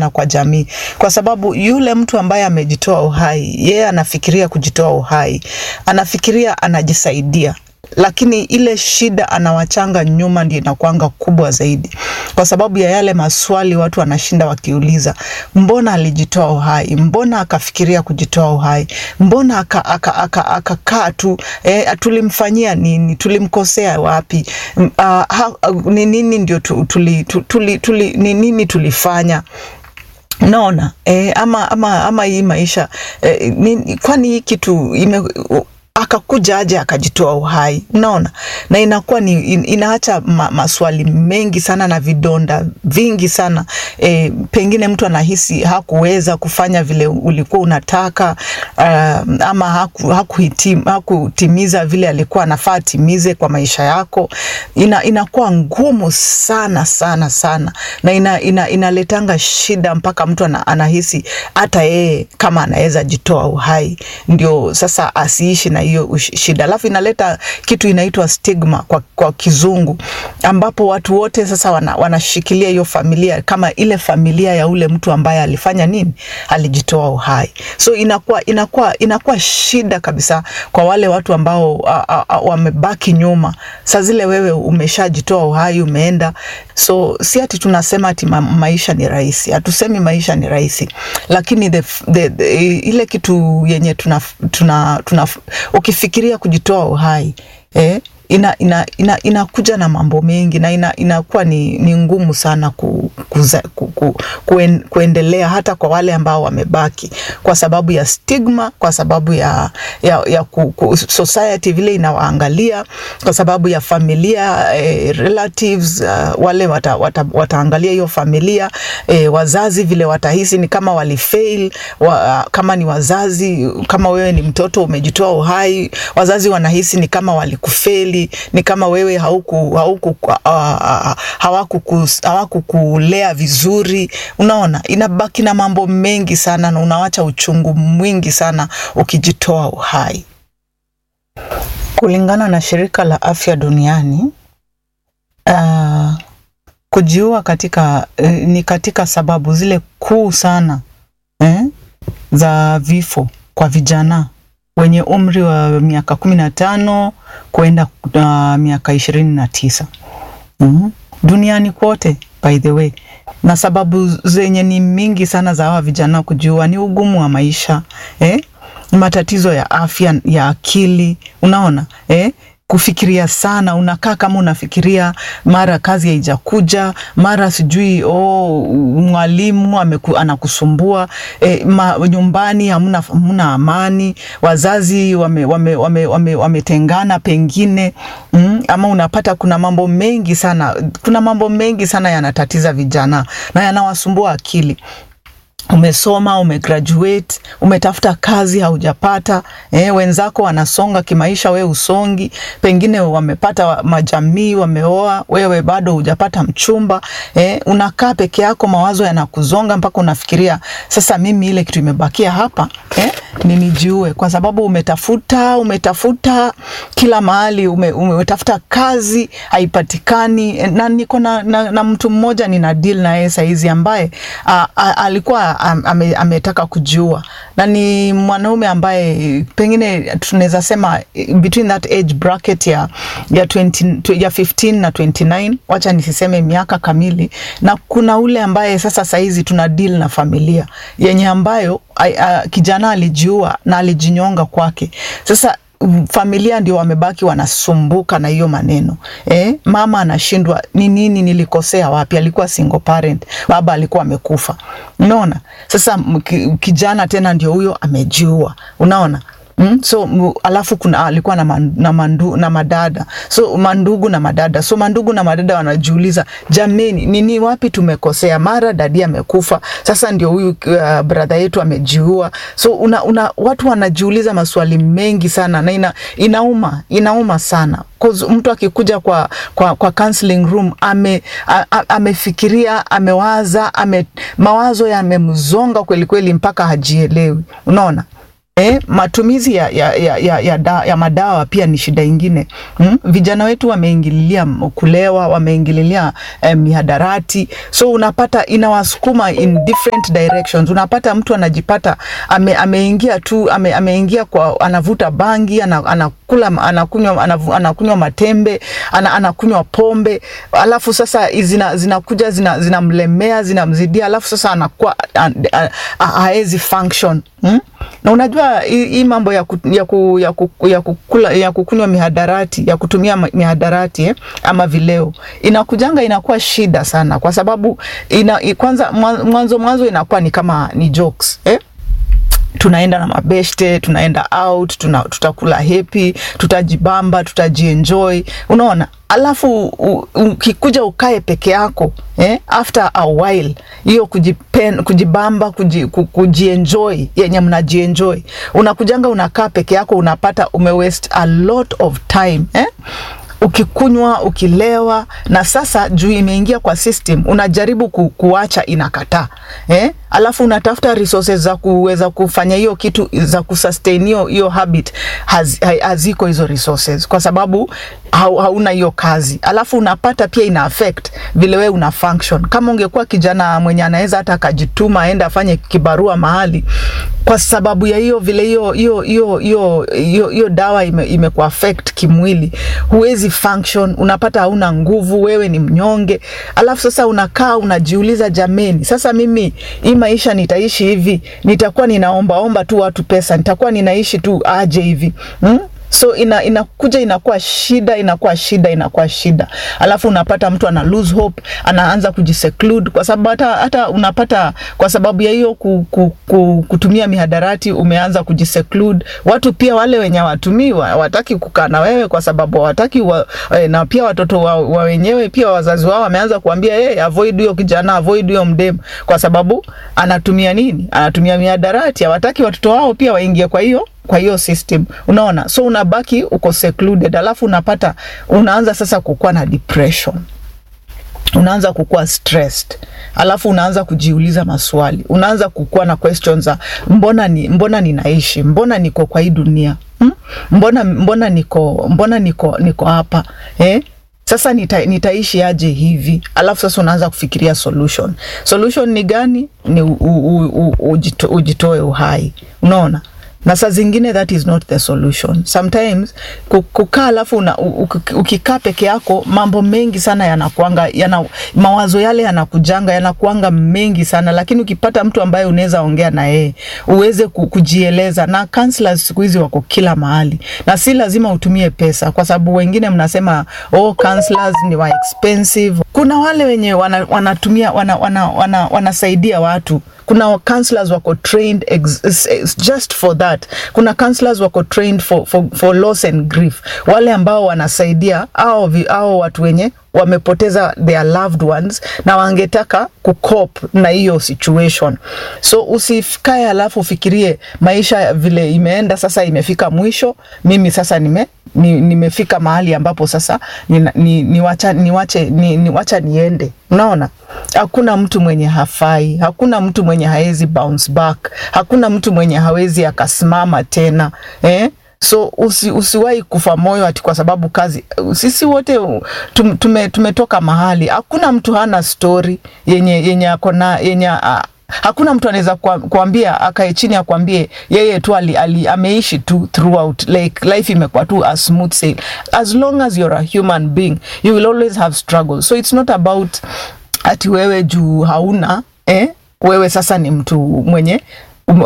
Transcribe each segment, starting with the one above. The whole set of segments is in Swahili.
sana kwa jamii, kwa sababu yule mtu ambaye amejitoa uhai, yeye anafikiria kujitoa uhai, anafikiria anajisaidia lakini ile shida anawachanga nyuma ndio inakuanga kubwa zaidi, kwa sababu ya yale maswali watu wanashinda wakiuliza, mbona alijitoa uhai? Mbona akafikiria kujitoa uhai? Mbona akakaa aka, aka, aka, aka tu eh, tulimfanyia nini? Tulimkosea wapi? Uh, ha, ni nini ndio tu, tuli, tu, tuli, tuli, ni nini tulifanya naona eh, ama, ama, ama hii maisha eh, ni, kwani hii kitu ime akakuja aje akajitoa uhai, unaona, na inakuwa ni inaacha ma, maswali mengi sana na vidonda vingi sana e, pengine mtu anahisi hakuweza kufanya vile ulikuwa unataka uh, ama haku, hakuhitim, hakutimiza vile alikuwa anafaa atimize kwa maisha yako. Ina, inakuwa ngumu sana sana sana na ina, ina, inaletanga shida mpaka mtu ana, anahisi hata yeye kama anaweza jitoa uhai ndio sasa asiishi na hiyo shida, alafu inaleta kitu inaitwa stigma kwa, kwa kizungu, ambapo watu wote sasa wana, wanashikilia hiyo familia kama ile familia ya ule mtu ambaye alifanya nini, alijitoa uhai. So inakuwa inakuwa inakuwa shida kabisa kwa wale watu ambao wamebaki nyuma. Saa zile wewe umeshajitoa uhai, umeenda. So si ati tunasema ati ma, maisha ni rahisi, hatusemi maisha ni rahisi, lakini the, the, the, ile kitu yenye tuna, tuna, tuna ukifikiria kujitoa uhai eh, ina, ina, ina, inakuja na mambo mengi na ina, inakuwa ni, ni ngumu sana ku, kuza, ku, ku, kuen, kuendelea hata kwa wale ambao wamebaki kwa sababu ya stigma, kwa sababu ya, ya, ya ku, ku, society vile inawaangalia, kwa sababu ya familia eh, relatives uh, wale wata, wata, wataangalia hiyo familia eh, wazazi vile watahisi ni kama walifail wa, kama ni wazazi, kama wewe ni mtoto umejitoa uhai, wazazi wanahisi ni kama walikufeli ni kama wewe hauku, hauku, uh, hawakukulea vizuri. Unaona, inabaki na mambo mengi sana na unawacha uchungu mwingi sana ukijitoa uhai. Kulingana na shirika la afya duniani uh, kujiua katika uh, ni katika sababu zile kuu sana eh, za vifo kwa vijana wenye umri wa miaka kumi na tano kwenda uh, miaka ishirini na tisa mm-hmm. duniani kote by the way, na sababu zenye ni mingi sana za hawa vijana kujiua ni ugumu wa maisha eh? matatizo ya afya ya akili, unaona eh? kufikiria sana, unakaa kama unafikiria, mara kazi haijakuja, mara sijui oh, mwalimu ameku, anakusumbua e, ma, nyumbani hamna, hamna amani, wazazi wametengana wame, wame, wame, wame pengine mm, ama unapata kuna mambo mengi sana, kuna mambo mengi sana yanatatiza vijana na yanawasumbua akili umesoma umegraduate, umetafuta kazi haujapata, eh, wenzako wanasonga kimaisha, wewe usongi, pengine wamepata majamii, wameoa, wewe bado hujapata mchumba, eh, unakaa peke yako, mawazo yanakuzonga mpaka unafikiria sasa, mimi ile kitu imebakia hapa eh, ni nijiue, kwa sababu umetafuta umetafuta kila mahali, ume, umetafuta kazi haipatikani, na niko na, na, na mtu mmoja nina deal na yeye saizi ambaye a, a, alikuwa ame, ametaka kujiua na ni mwanaume ambaye pengine tunaweza sema between that age bracket ya, ya, 20, ya 15 na 29, wacha nisiseme miaka kamili, na kuna ule ambaye sasa saizi tuna deal na familia yenye ambayo a, a, kijana alijiua na alijinyonga kwake. Sasa familia ndio wamebaki wanasumbuka na hiyo maneno eh, mama anashindwa ni nini, nilikosea wapi? Alikuwa single parent, baba alikuwa amekufa. Unaona, sasa kijana tena ndio huyo amejiua, unaona. Mm, so m, alafu kuna alikuwa na, man, na, mandu, na madada so mandugu na madada so mandugu na madada wanajiuliza, jameni, nini wapi tumekosea? Mara dadi amekufa, sasa ndio huyu uh, brother yetu amejiua. So una, una, watu wanajiuliza maswali mengi sana na ina, inauma inauma sana cause mtu akikuja kwa, kwa, kwa counseling room ame, a, a, amefikiria amewaza ame, mawazo yamemzonga kweli kweli mpaka hajielewi, unaona Eh, matumizi ya, ya, ya, ya, ya, da, ya madawa pia ni shida ingine hmm? Vijana wetu wameingililia m- kulewa, wameingililia eh, mihadarati, so unapata inawasukuma in different directions. Unapata mtu anajipata ame, ameingia tu ame, ameingia kwa anavuta bangi ana, anakula anakunywa anavu- anakunywa matembe ana, anakunywa pombe, alafu sasa zina, zinakuja zina, zinamlemea zinamzidia, alafu sasa anakuwa a- a- a- haezi function hmm? na unajua hii hii mambo ya, ku, ya, ku, ya, ku, ya, kukula, ya kukunywa mihadarati ya kutumia ma- mihadarati eh, ama vileo inakujanga inakuwa shida sana, kwa sababu ina, i- kwanza mwa- mwanzo mwanzo inakuwa ni kama ni jokes eh? tunaenda na mabeshte tunaenda out tuna, tutakula hepi tutajibamba tutajienjoy unaona alafu u- ukikuja ukae peke yako eh, after a while hiyo kujipen, kujibamba kuji, ku- kujienjoy yenye mnajienjoy unakujanga unakaa peke yako unapata umewaste a lot of time eh? ukikunywa ukilewa na sasa juu imeingia kwa system unajaribu ku, kuacha inakataa eh? alafu unatafuta resources za kuweza kufanya hiyo kitu za kusustain hiyo hiyo habit haz, ha- haziko hizo resources kwa sababu hau, hauna hiyo kazi alafu unapata pia ina affect vile wewe una function kama ungekuwa kijana mwenye anaweza hata akajituma aende afanye kibarua mahali kwa sababu ya hiyo vile hiyo hiyo hiyo hiyo hiyo hiyo dawa ime, imekuaffect kimwili huwezi function unapata hauna nguvu wewe ni mnyonge alafu sasa unakaa unajiuliza jameni sasa mimi hii maisha nitaishi hivi nitakuwa ninaombaomba tu watu pesa nitakuwa ninaishi tu aje hivi hmm? so ina, inakuja inakuwa shida inakuwa shida inakuwa shida alafu unapata mtu ana lose hope anaanza kujiseclude kwa sababu hata, hata unapata kwa sababu ya hiyo ku, ku, ku, kutumia mihadarati umeanza kujiseclude watu pia wale wenye watumii wataki kukaa na wewe kwa sababu hawataki wa, eh, na pia watoto wa, wa wenyewe pia wazazi wao wameanza kuambia hey, avoid huyo kijana avoid huyo mdemu kwa sababu anatumia nini anatumia mihadarati hawataki watoto wao pia waingie kwa hiyo kwa hiyo system unaona so unabaki uko secluded alafu unapata unaanza sasa kukuwa na depression unaanza kukuwa stressed alafu unaanza kujiuliza maswali unaanza kukuwa na questions za mbona ni mbona ninaishi mbona niko kwa hii dunia hmm? mbona mbona niko mbona niko niko hapa eh? sasa nita, nitaishi aje hivi alafu sasa unaanza kufikiria solution solution ni gani ni u, u, u, u, ujito, ujitoe uhai unaona na saa zingine that is not the solution sometimes ku- kukaa alafu una- u- u- ukikaa peke yako mambo mengi sana yanakuanga yana, mawazo yale yanakujanga yanakuanga mengi sana lakini ukipata mtu ambaye unaweza ongea na yeye uweze ku- kujieleza na counselors siku hizi wako kila mahali na si lazima utumie pesa kwa sababu wengine mnasema oh counselors ni wa expensive kuna wale wenye wana, wanatumia wana, wana, wana, wanasaidia watu kuna counselors wako trained ex, ex, just for that kuna counselors wako trained for, for, for loss and grief wale ambao wanasaidia au, au watu wenye wamepoteza their loved ones na wangetaka kukop na hiyo situation so usikae alafu ufikirie maisha vile imeenda sasa imefika mwisho mimi sasa nime ni, nimefika mahali ambapo sasa niwacha ni, ni wacha, ni wache, ni, ni wacha niende unaona hakuna mtu mwenye hafai hakuna mtu mwenye hawezi bounce back hakuna mtu mwenye hawezi akasimama tena eh? so usi, usiwahi kufa moyo ati kwa sababu kazi sisi wote tum, tume, tumetoka mahali hakuna mtu hana story yenye yenye akona yenye uh, hakuna mtu anaweza kuambia akae chini akwambie yeye tu ali, ali, ameishi tu throughout like life imekuwa tu a smooth sail as long as you're a human being you will always have struggles so it's not about ati wewe juu hauna eh? wewe sasa ni mtu mwenye um,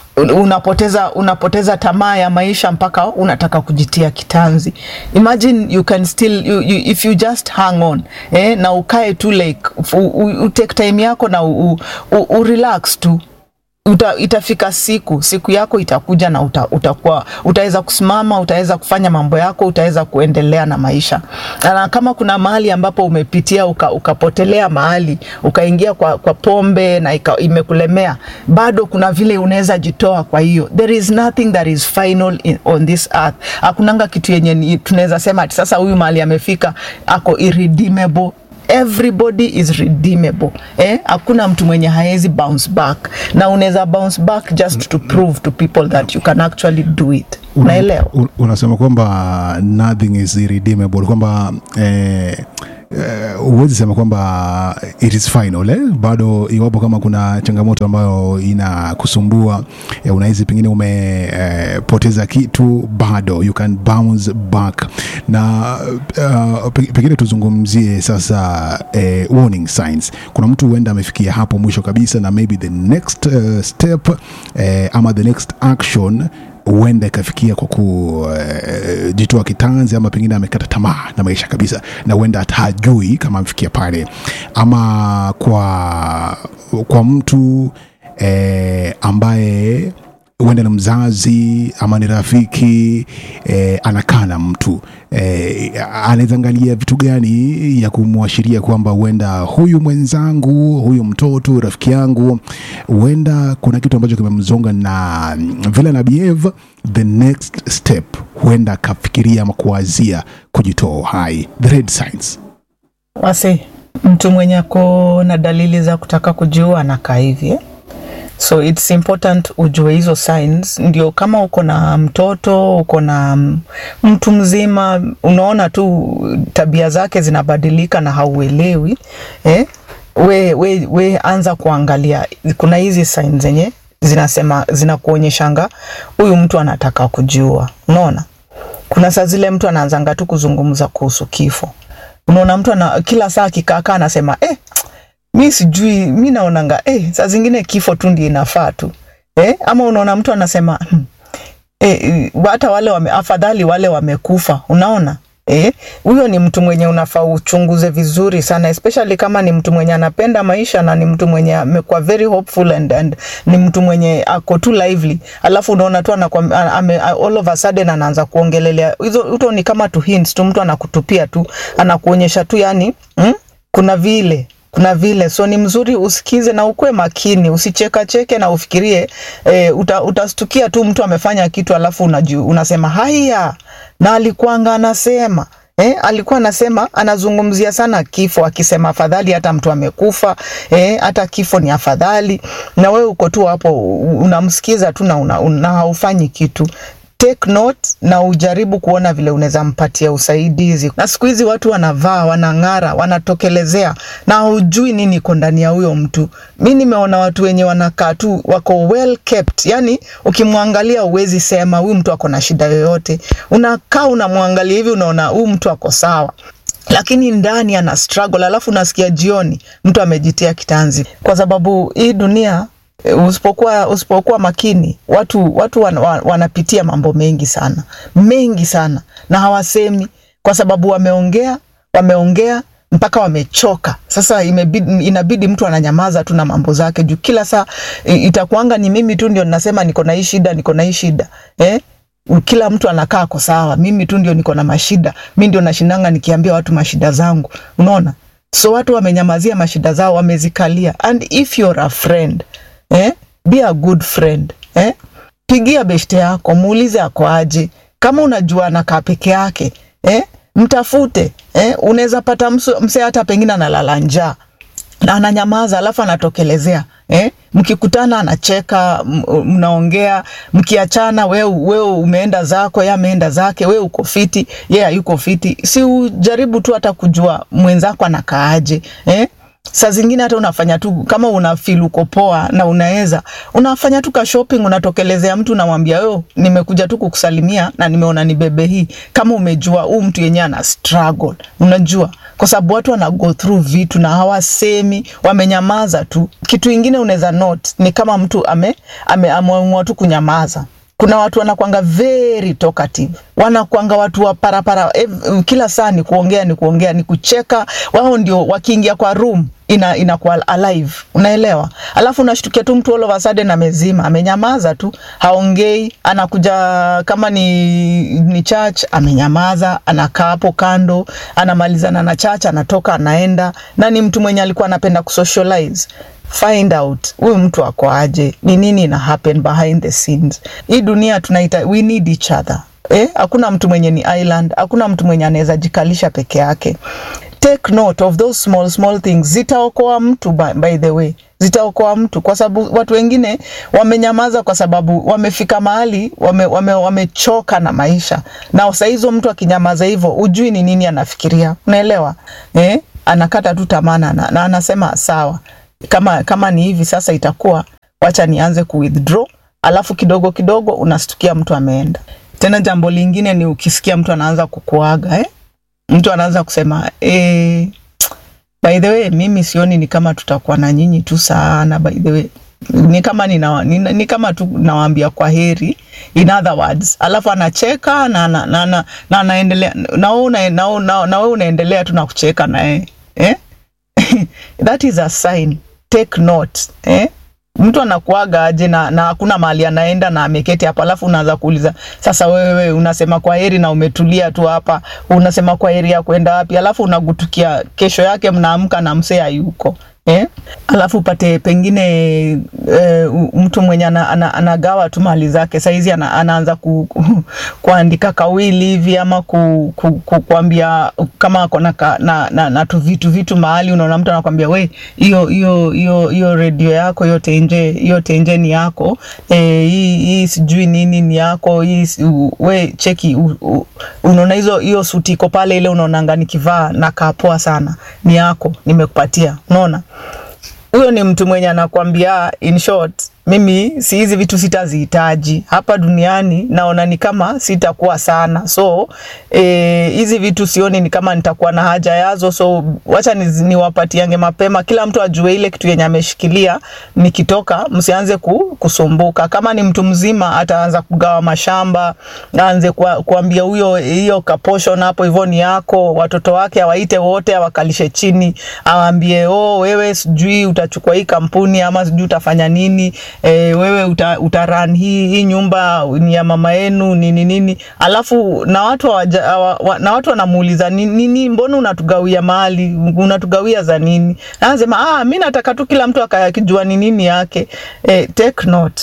unapoteza unapoteza tamaa ya maisha mpaka unataka kujitia kitanzi imagine you can still you, you, if you just hang on eh, na ukae tu like u, u, u take time yako na u, u, u relax tu uta, itafika siku siku yako itakuja na uta, utakuwa utaweza kusimama utaweza kufanya mambo yako utaweza kuendelea na maisha na kama kuna mahali ambapo umepitia uka, ukapotelea mahali ukaingia kwa, kwa pombe na ika, imekulemea bado kuna vile unaweza jitoa kwa hiyo there is nothing that is final in, on this earth hakunanga kitu yenye tunaweza sema ati sasa huyu mahali amefika ako irredeemable everybody is redeemable eh? hakuna mtu mwenye haezi bounce back na unaweza bounce back just to prove to people that you can actually do it unaelewa Un- unasema kwamba nothing is irredeemable kwamba eh, eh, huwezi sema kwamba it is final eh? bado iwapo kama kuna changamoto ambayo inakusumbua eh, unahisi pengine umepoteza eh, kitu bado you can bounce back na uh, pe- pengine tuzungumzie sasa eh, warning signs kuna mtu huenda amefikia hapo mwisho kabisa na maybe the next uh, step eh, ama the next action huenda ikafikia kwa kujitoa kitanzi ama pengine amekata tamaa na maisha kabisa na huenda hata hajui kama amefikia pale ama kwa kwa mtu eh, ambaye huenda ni mzazi ama ni rafiki eh, anakaa na mtu eh, anaweza angalia vitu gani ya kumwashiria kwamba huenda huyu mwenzangu huyu mtoto rafiki yangu huenda kuna kitu ambacho kimemzonga na vile na behave the next step huenda akafikiria ama kuwazia kujitoa uhai the red signs wasi mtu mwenye ako na dalili za kutaka kujiua anakaa hivi eh? so its important ujue hizo signs ndio kama uko na mtoto uko na mm, mtu mzima unaona tu tabia zake zinabadilika na hauelewi eh? we, we, we anza kuangalia kuna hizi signs zenye zinasema zinakuonyeshanga huyu mtu anataka kujiua unaona kuna saa zile mtu anaanzanga tu kuzungumza kuhusu kifo unaona mtu ana, kila saa akikaakaa anasema eh, mi sijui mi naonanga eh, saa zingine kifo tu ndio inafaa tu eh, ama unaona mtu anasema hmm, eh, hata wale wame, afadhali wale wamekufa unaona Eh, huyo ni mtu mwenye unafaa uchunguze vizuri sana especially kama ni mtu mwenye anapenda maisha na ni mtu mwenye amekuwa very hopeful and, and ni mtu mwenye ako tu lively alafu unaona tu anakuwa- a- ame, all of a sudden anaanza kuongelelea hizo hizo ni kama tu hints tu mtu anakutupia tu anakuonyesha tu yani mm, kuna vile kuna vile so ni mzuri usikize na ukuwe makini usichekacheke na ufikirie e, uta, utastukia tu mtu amefanya kitu alafu unaju, unasema haya na alikuanga anasema Eh, alikuwa anasema anazungumzia sana kifo akisema afadhali hata mtu amekufa eh, hata kifo ni afadhali na wewe uko tu hapo u- unamsikiza tu na, una, una haufanyi kitu take note na ujaribu kuona vile unaweza mpatia usaidizi. Na siku hizi watu wanavaa, wanang'ara, wanatokelezea na hujui nini iko ndani ya huyo mtu. Mi nimeona watu wenye wanakaa tu wako well kept, yani ukimwangalia uwezi sema huyu mtu ako na shida yoyote. Unakaa unamwangalia hivi, unaona huyu mtu ako sawa lakini ndani ana struggle, alafu unasikia jioni mtu amejitia kitanzi, kwa sababu hii dunia eh, usipokuwa usipokuwa makini, watu watu wan, wan, wanapitia mambo mengi sana mengi sana, na hawasemi kwa sababu wameongea wameongea mpaka wamechoka. Sasa imebidi, inabidi mtu ananyamaza tu na mambo zake juu kila saa i- itakuanga ni mimi tu ndio ninasema niko na hii shida, niko na hii shida eh? kila mtu anakaa ko sawa, mimi tu ndio niko na mashida, mi ndio nashindanga nikiambia watu mashida zangu, unaona. So watu wamenyamazia mashida zao, wamezikalia. And if you're a friend eh, be a good friend eh, pigia beshte yako, muulize ako aje. Kama unajua anakaa peke yake eh, mtafute eh, unaweza pata msu- msee hata pengine analala njaa na ananyamaza alafu anatokelezea eh? mkikutana anacheka m- mnaongea mkiachana wewe wewe umeenda zako ye ameenda zake wewe uko fiti ye hayuko fiti si ujaribu tu hata kujua mwenzako anakaaje eh? saa zingine hata unafanya tu kama una feel uko poa na unaweza unafanya tu ka shopping unatokelezea mtu unamwambia yo nimekuja tu kukusalimia na nimeona ni bebe hii kama umejua huu mtu yenyewe ana struggle unajua kwa sababu watu wana go through vitu na hawasemi wamenyamaza tu kitu ingine unaweza note ni kama mtu ame ame- ameamua tu kunyamaza kuna watu wanakwanga very talkative wanakwanga watu wa parapara ev- kila saa ni kuongea ni kuongea ni kucheka wao ndio wakiingia kwa room ina inakuwa alive unaelewa alafu unashtukia tu mtu all of a sudden amezima amenyamaza tu haongei anakuja kama ni, ni church amenyamaza anakaa hapo kando anamalizana na church anatoka anaenda na ni mtu mwenye alikuwa anapenda kusocialize find out huyu mtu ako aje ni nini ina happen behind the scenes hii dunia tunaita we need each other eh hakuna mtu mwenye ni island hakuna mtu mwenye anaweza jikalisha peke yake take note of those small small things zitaokoa mtu by, by the way zitaokoa mtu kwa sababu watu wengine wamenyamaza kwa sababu wamefika mahali wamechoka wame, wamechoka na maisha na saa hizo mtu akinyamaza hivyo ujui ni nini anafikiria unaelewa eh? anakata tu tamaa na, na anasema sawa kama kama ni hivi sasa itakuwa wacha nianze ku withdraw alafu kidogo kidogo unastukia mtu ameenda tena jambo lingine ni ukisikia mtu anaanza kukuaga eh? mtu anaanza kusema eh, by the way mimi sioni ni kama tutakuwa na nyinyi tu sana by the way ni kama nina, nina, ni kama tu nawaambia kwa heri in other words alafu anacheka na na na na na anaendelea na wewe una, na, na, na wewe unaendelea tu na kucheka naye eh that is a sign take note eh mtu anakuaga aje na, na hakuna mahali anaenda na ameketi hapa, alafu unaanza kuuliza sasa, wewe unasema kwa heri na umetulia tu hapa, unasema kwa heri ya kwenda wapi? Alafu unagutukia kesho yake mnaamka na msee hayuko eh? Alafu upate pengine eh, mtu mwenye ana, ana, anagawa tu mali zake saizi ana, anaanza ku, ku, kuandika kawili hivi ama ku, ku, ku, kuambia kama ako na, na, na, na tu vitu vitu mahali, unaona mtu anakwambia we, hiyo hiyo hiyo hiyo redio yako hiyo tenje hiyo tenje ni yako eh, hii hii sijui nini ni yako hii we cheki unaona hizo hiyo suti iko pale ile unaonanga nikivaa na kapoa sana ni yako nimekupatia unaona huyo ni mtu mwenye anakwambia in short mimi si hizi vitu sitazihitaji hapa duniani, naona ni kama sitakuwa sana, so hizi e, vitu sioni ni kama nitakuwa na haja yazo, so wacha niwapatiange ni mapema, kila mtu ajue ile kitu yenye ameshikilia. Nikitoka msianze ku, kusumbuka. Kama ni mtu mzima, ataanza kugawa mashamba, aanze kwa, kuambia huyo hiyo kaportion hapo hivyo ni yako, watoto wake awaite wote, awakalishe chini, awaambie oh, wewe sijui utachukua hii kampuni ama sijui utafanya nini e, wewe uta, utaran hii, hii nyumba ni ya mama yenu nini nini, alafu na watu waja, wa, na watu wanamuuliza nini, nini, mbona unatugawia mali, unatugawia za nini? Anasema ah, mi nataka tu kila mtu akajua ni nini yake. E, take note,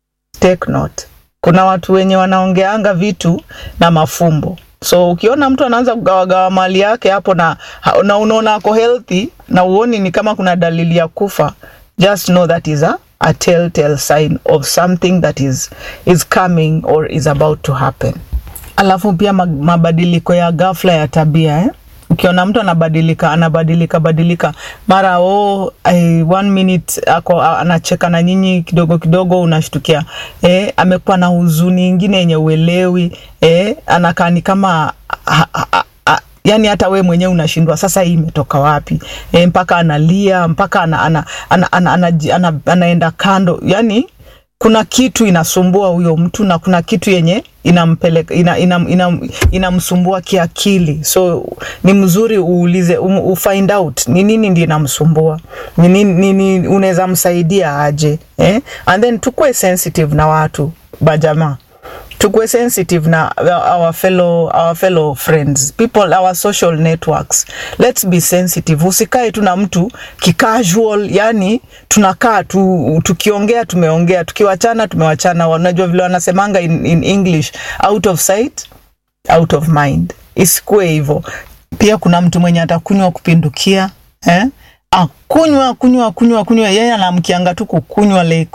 take note. Kuna watu wenye wanaongeanga vitu na mafumbo so ukiona mtu anaanza kugawagawa mali yake hapo na, na unaona ako healthy na uoni ni kama kuna dalili ya kufa, just know that is a a telltale sign of something that is, is coming or is about to happen. Alafu pia mabadiliko ya ghafla ya tabia eh? Ukiona mtu anabadilika anabadilika badilika mara oh, eh, one minute ako anacheka na nyinyi kidogo kidogo, unashtukia eh, amekuwa na huzuni ingine yenye uelewi eh, anakaa ni kama ha, ha, ha, yani hata we mwenyewe unashindwa sasa hii imetoka wapi e, mpaka analia mpaka ana, ana, ana, ana, ana, ana, ana, anaenda kando yani kuna kitu inasumbua huyo mtu na kuna kitu yenye inampeleka ina, ina, ina, inamsumbua kiakili so ni mzuri uulize um, ufind out ni nini ndi inamsumbua ni nini, nini unaweza msaidia aje eh? and then tukue sensitive na watu bajamaa tukue sensitive na our fellow, our fellow friends people our social networks let's be sensitive usikae tu na mtu kicasual yani tunakaa tu tukiongea tumeongea tukiwachana tumewachana unajua vile wanasemanga in, in english out of sight out of mind isikue hivyo pia kuna mtu mwenye atakunywa kupindukia eh? akunywa kunywa kunywa kunywa yeye anamkianga tu kukunywa like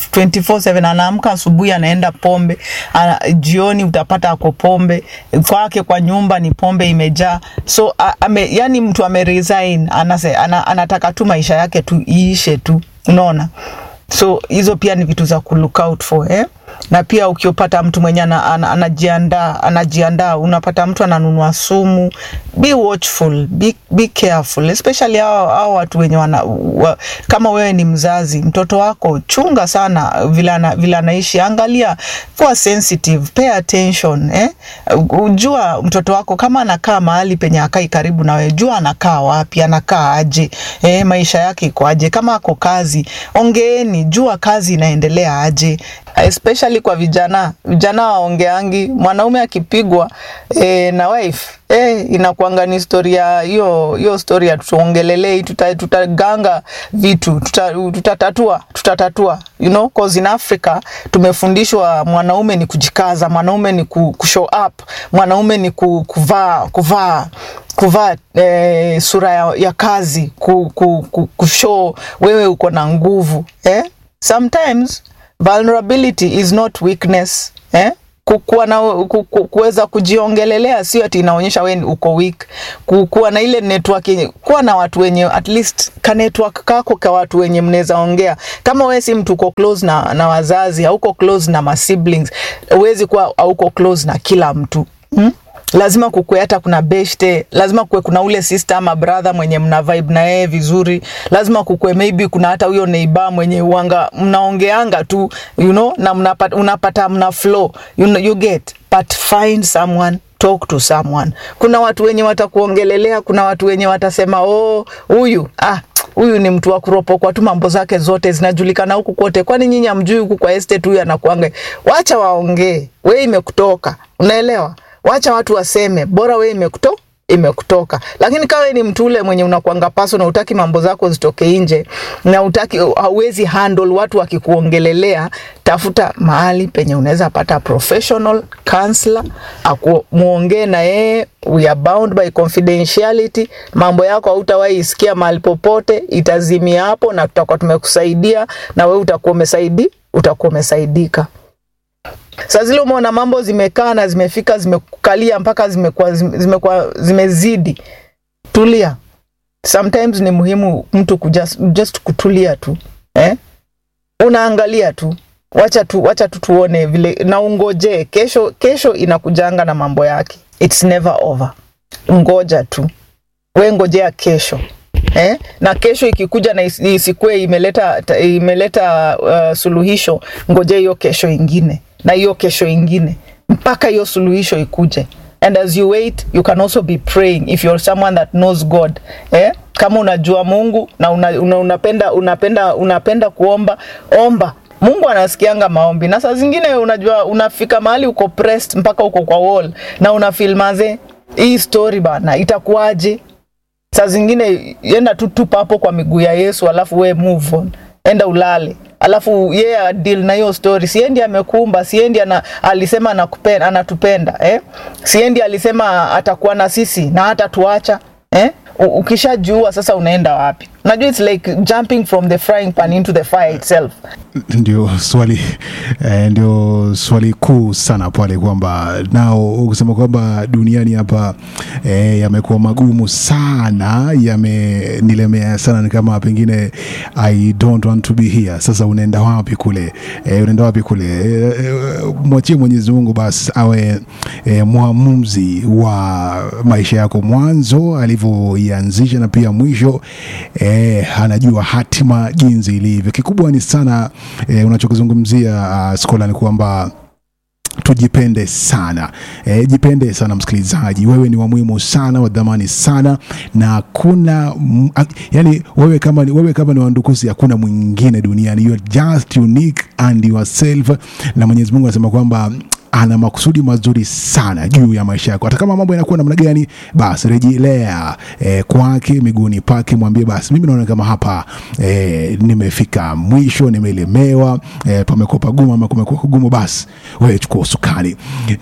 24/7 anaamka asubuhi anaenda pombe ana, jioni utapata ako pombe kwake kwa nyumba ni pombe imejaa so a, ame, yani mtu ameresign anase, ana, anataka tu maisha yake tu iishe tu unaona so hizo pia ni vitu za ku look out for eh? na pia ukiopata mtu mwenye anajiandaa anajiandaa unapata mtu ananunua sumu be watchful be, be careful especially hao, hao watu wenye wana, wa, kama wewe ni mzazi mtoto wako chunga sana vile anaishi angalia kuwa sensitive pay attention eh? jua mtoto wako kama anakaa mahali penye akai karibu na wewe jua anakaa wapi anakaa aje eh, maisha yake iko aje kama ako kazi ongeeni jua kazi inaendelea aje especially kwa vijana vijana waongeangi mwanaume akipigwa eh, na wife eh, inakuanga ni historia hiyo hiyo story ya tuongelelei tuta, tutaganga vitu tuta, tutatatua tutatatua you know cause in Africa tumefundishwa mwanaume ni kujikaza mwanaume ni ku, kushow up mwanaume ni ku, kuvaa kuvaa kuvaa eh, sura ya, ya kazi ku, ku, ku, kushow wewe uko na nguvu eh? sometimes vulnerability is not weakness eh? kuwa na ku- ku- kuweza kujiongelelea sio ati inaonyesha we uko weak Ku- kuwa na ile network yenye kuwa na watu wenye at least ka network kako ka watu wenye mnaweza ongea kama wewe si mtu uko close na, na wazazi hauko close na ma siblings huwezi kuwa hauko close na kila mtu hmm? lazima kukue hata kuna beshte lazima kukue kuna ule sister ama brother mwenye mna vibe na yeye vizuri lazima kukue maybe kuna hata huyo neighbor mwenye uanga mnaongeanga tu you know na mnapata, unapata mna flow you, know, you get but find someone talk to someone kuna watu wenye watakuongelelea kuna watu wenye watasema oh huyu ah huyu ni mtu wa kuropokwa tu mambo zake zote zinajulikana huku kote kwani nyinyi amjui huku kwa estate huyu anakuanga wacha waongee we imekutoka unaelewa wacha watu waseme bora we imekuto imekutoka lakini kawe ni mtu ule mwenye unakwanga paso na utaki mambo zako zitoke nje na utaki hauwezi handle watu wakikuongelelea tafuta mahali penye unaweza pata professional counselor aku- muongee na yeye we are bound by confidentiality mambo yako hautawahi isikia mahali popote itazimia hapo na tutakuwa tumekusaidia na wewe utakuwa umesaidi utakuwa umesaidika saa zile umeona mambo zimekaa na zimefika zimekukalia mpaka zimekuwa zimekuwa zimezidi tulia sometimes ni muhimu mtu kujust, just kutulia tu eh? unaangalia tu wacha tu wacha tu tuone vile na ungojee kesho kesho inakujanga na mambo yake it's never over ngoja tu we ngojea kesho eh? na kesho ikikuja na isi- isikue imeleta ta- imeleta uh, suluhisho ngojea hiyo kesho ingine na hiyo kesho ingine mpaka hiyo suluhisho ikuje and as you wait you can also be praying if you're someone that knows god eh? kama unajua mungu na una, una, unapenda unapenda unapenda kuomba omba mungu anasikianga maombi na saa zingine unajua unafika mahali uko pressed mpaka uko kwa wall na unafilmaze hii story bana itakuwaje saa zingine enda tu tupa hapo kwa miguu ya yesu alafu we move on enda ulale alafu yeye yeah, deal na hiyo story siendi amekuumba siendi ana, alisema anakupenda, anatupenda eh? siendi alisema atakuwa na sisi na hata tuacha eh? U- ukishajua sasa unaenda wapi unajua its like jumping from the frying pan into the fire itself ndio swali eh, ndio swali kuu sana pale kwamba nao ukisema kwamba duniani hapa eh, yamekuwa magumu sana yamenilemea sana ni kama pengine i don't want to be here sasa unaenda wapi kule eh, unaenda wapi kule eh, eh, mwachie mwenyezi mungu basi awe eh, mwamuzi wa maisha yako mwanzo alivyoianzisha na pia mwisho eh, anajua hatima jinsi ilivyo kikubwa ni sana eh, unachokizungumzia uh, skola ni kwamba tujipende sana e, jipende sana msikilizaji wewe ni wa muhimu sana wa dhamani sana na hakuna m- a- yani wewe kama ni, wewe kama ni wandukusi hakuna mwingine duniani you are just unique and yourself na mwenyezi mungu anasema kwamba ana makusudi mazuri sana juu ya maisha yako hata kama mambo yanakuwa namna gani basi rejelea eh, kwake miguuni pake mwambie basi mimi naona kama hapa eh, nimefika mwisho nimelemewa eh, pamekuwa pagumu ama kumekuwa kugumu basi wewe chukua usukani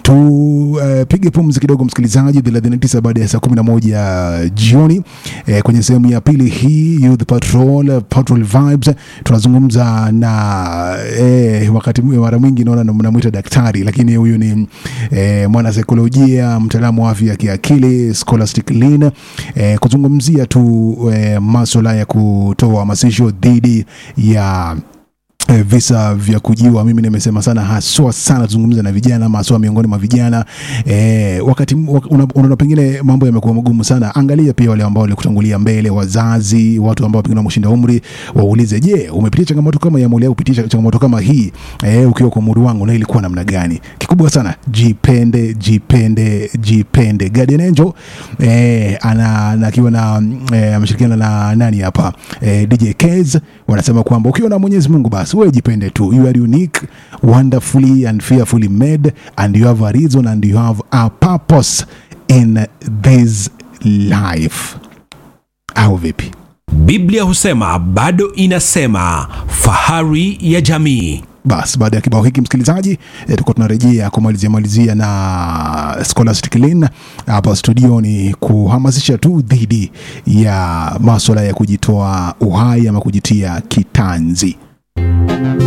tupige uh, pumzi kidogo msikilizaji 39 baada ya saa 11 jioni eh, kwenye sehemu ya pili hii youth patrol patrol vibes tunazungumza na eh, wakati mwi- mara mwingi naona mnamwita daktari lakini huyu ni eh, mwanasaikolojia mtaalamu wa afya ya kiakili scholastic lin eh, kuzungumzia tu eh, maswala ya kutoa hamasisho dhidi ya eh, visa vya kujiwa mimi nimesema sana haswa sana tuzungumza na vijana ama haswa miongoni mwa vijana eh, wakati m- wak- una- unaona pengine mambo yamekuwa magumu sana angalia pia wale ambao walikutangulia mbele wazazi watu ambao pengine wameshinda umri waulize je umepitia changamoto kama ya muli au kupitia changamoto kama hii eh, ukiwa kwa umri wangu na ilikuwa namna gani kikubwa sana jipende jipende jipende Guardian Angel eh, ana na- akiwa na mm, eh, ameshirikiana na nani hapa eh, DJ Kez wanasema kwamba ukiwa na Mwenyezi Mungu basi basi wewe jipende tu you are unique wonderfully and fearfully made and you have a reason and you have a purpose in this life au vipi Biblia husema bado inasema, fahari ya jamii. basi baada ya kibao hiki msikilizaji eh, tuko tunarejea kumalizia malizia na scholastic lin hapa studio ni kuhamasisha tu dhidi ya maswala ya kujitoa uhai ama kujitia kitanzi